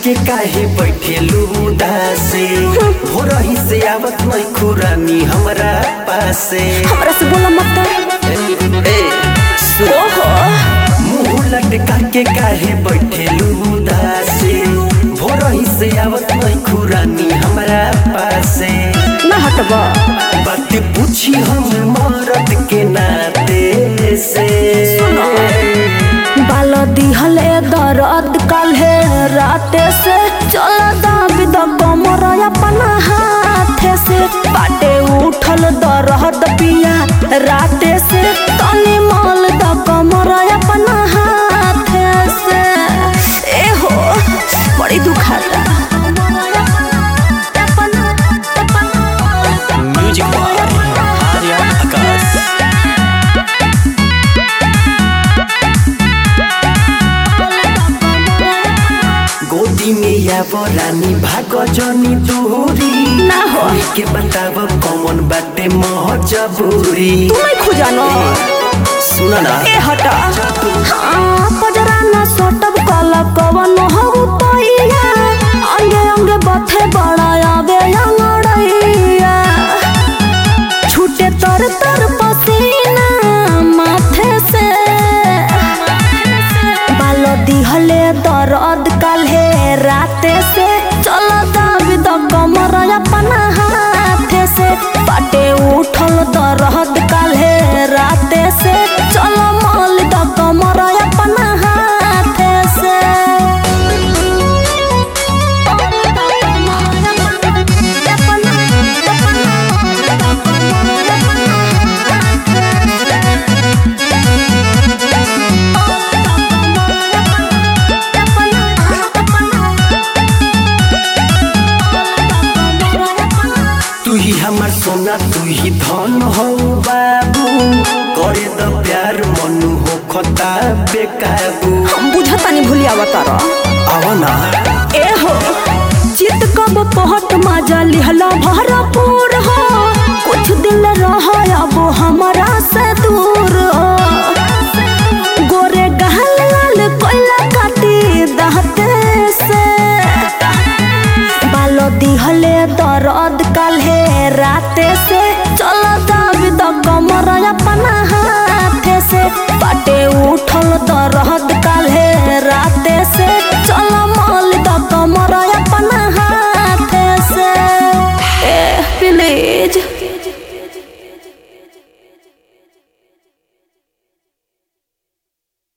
के काहे बैठेलू उदासे हो रही से आवत नहीं खुरानी हमरा पासे हमरा से बोला मत ए सुन ओहो मुंह लटका के काहे बैठेलू उदासे हो रही से आवत नहीं खुरानी हमरा पासे ना हटबा बात पूछी हम मरद के नाते से बाल दिहले दर्द काल्हे राते से चल दाबी द कमर अपना हाथे से बाटे उठल दर्द पिया राते से तनी मल द कमर अपना हाथे से ए हो बड़ी दुखाता म्यूजिक बाय आर्या आकाश गोदी में या रानी भाग जनी दूरी ना हो। के बताब कौन बाटे महजबूरी तू नहीं खुजानो सुन ना ए हटा हाँ पजरा ना सटब कला कवन हो तैया अंगे अंगे बथे बड़ा आवे अंगड़ैया छूटे तर तर पसीना माथे से बाल दिहले दर्द काल्हे राते से चल दाबी द कमर अपना हाथे से पाटे उठल दर्द काल्हे राते से चल मल द कमर अपना हाथे से तू ही हमार सोना तू ही धन हो बाबू करे द प्यार मनु हो खता बेकाबू हम बुझतानी भूलिया बतारा आवा ना ए हो चित कब पहट माजा लिहला भरपूर हो कुछ दिन रह अब हमारा से दूर हो गोरे गहल लाल कोयला काटी दहते से बालो दिहले दर्द काल्हे राते से चल दाबी द कमर अपना हाथे से पाटे उठल दर्द काल्हे राते से चल मल द कमर अपना हाथे से ए प्लीज